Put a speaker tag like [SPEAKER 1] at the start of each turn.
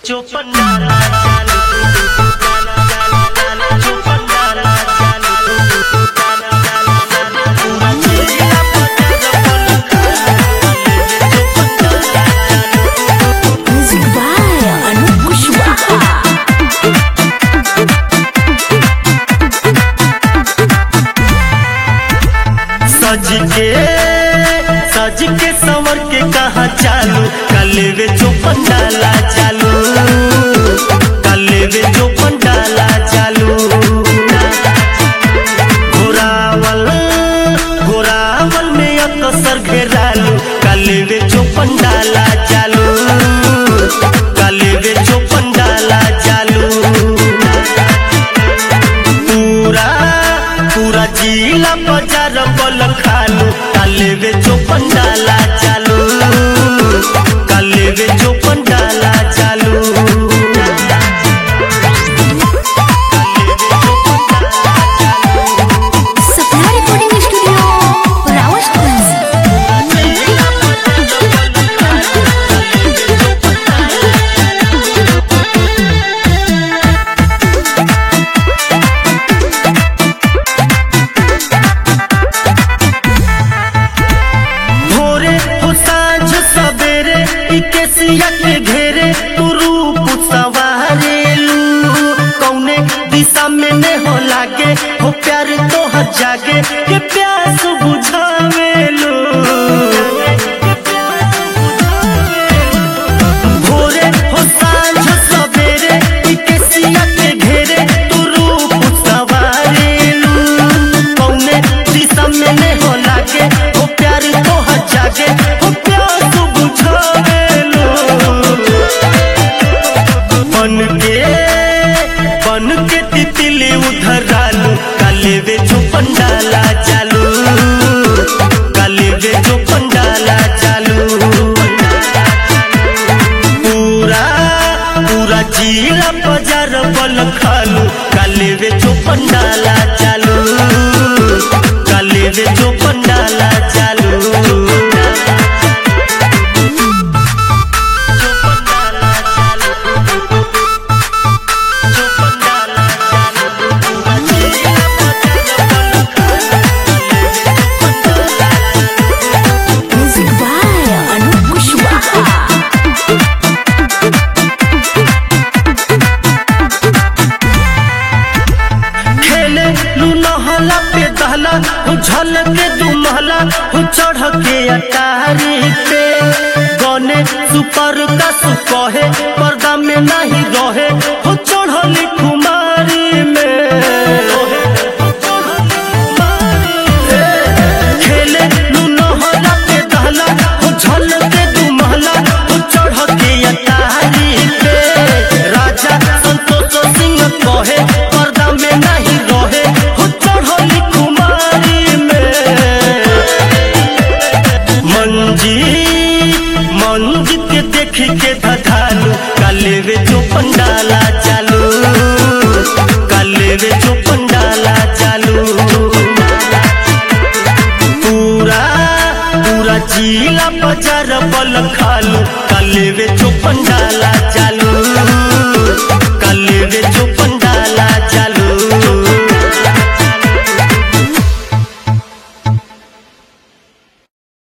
[SPEAKER 1] चौपन डाला चालू डाला डाला डाला चौपन डाला चालू डाला डाला डाला पूरा चिड़िया पटार पलक चौपन डाला चालू
[SPEAKER 2] Music by Anup Kushwaha.
[SPEAKER 1] सज के सज के संवर के कहा चालू कलेवे चौपन डाला चालू कलेवे चौपन डाला चालू घोरावल घोरावल में अकसर घेरालू कलेवे चौपन डाला चालू कलेवे चौपन डाला चालू पूरा पूरा जिला बाजार बल खालू कालेवे चौपन डाला चालू कालेवे चौपन डाला चालू
[SPEAKER 2] Sapna Recording Studio, Rawalpindi.
[SPEAKER 1] भोरे हो साँझ सवेरे ई केसिया के घेरे तू रूप सवारेलू कौने दिशा में ने हो लागे हो प्यार तो हर जागे के प्यास बुझावेलू भोरे हो साँझ सवेरे ई केसिया के घेरे तू रूप सवारेलू कौने दिशा में ने हो लागे हो प्यार तो हर जागे हो प्यास बुझावेलू बन के बन के तितली उधर आलू काले वे जो पंडाला चालू काले वे जो पंडाला चालू पूरा पूरा जिला बाजार बल खालू काले वे जो पंडाला चालू काले वे जो पंडाला चालू
[SPEAKER 2] Music by Anup Kushwaha.
[SPEAKER 1] खेले लू नहला पे दहला हो झल के दू महला हो चढ़ के अटारी पे गने सुपर का सुकहे पर्दा में नहीं रहे हो चढ़ली कुमारी में खेले लू नहला पे दहला हो झल के दू महला हो चढ़ के अटारी पे राजा संतोष सिंह कहे पर्दा में नहीं रहे हो चढ़ली कुमारी में मंजी मंजी के देख के धधालू काले वे जो पंडाला चालू काले वे जो पंडाला चालू पूरा पूरा जिला बाजार बल खालू काले वे जो पंडाला चालू काले वे जो पंडाला